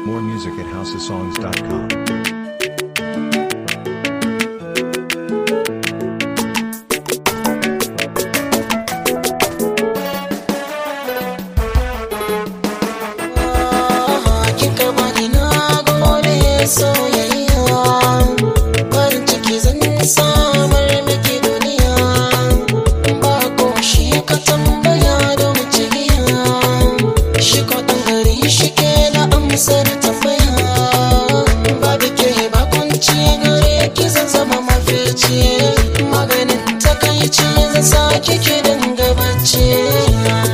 More music at houseofsongs.com. kika bani na gode soyayya farin ciki zan samar miki duniya ba ko shi ka tambaya don cigiya shi ko ɗan gari shi ke da amsar tambaya ba da ke ba kunci gare ki zan zama mafici maganin takaici zan sa kiki dinga bacci